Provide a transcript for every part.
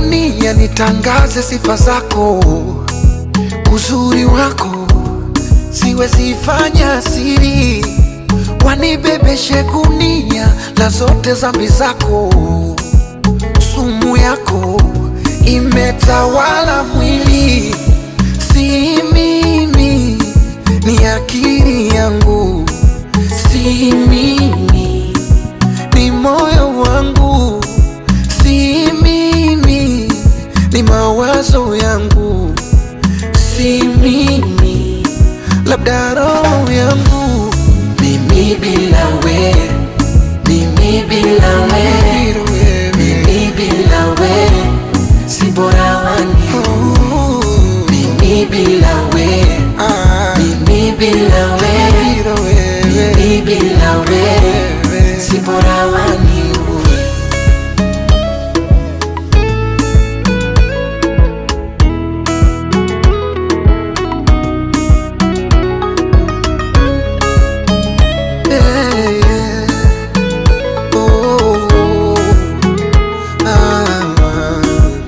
dunia nitangaze sifa zako, uzuri wako siwezi fanya siri, wanibebeshe gunia la zote zambi zako, sumu yako imetawala mwili, si mimi, ni akili yangu, si mimi, ni moyo wangu, si mimi, ni mawazo yangu, si mimi, labda roho yangu, mimi bila we, mimi bila we, mimi bila we, si bora wani, mimi bila we, mimi bila we, mimi bila we, si bora wani. Yeah, yeah. Oh, ah.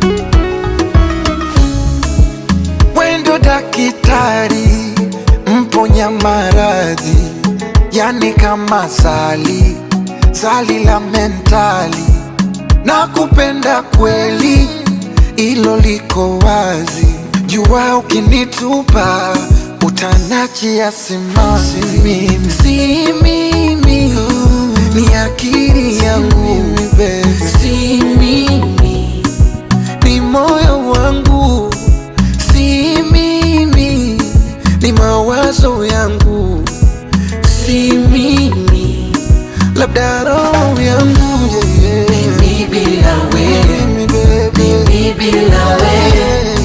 Wendo dakitari mponya maradhi, yani kama zali zali la mentali, na kupenda kweli, ilo liko wazi. Jua ukinitupa utanachia simanzi, mimi si mimi, ni akili yangu, si mimi ni moyo wangu, si mimi, ni mawazo yangu, si mimi, labda roho yangu yeah, yeah. Mimi bila we, mimi bila we,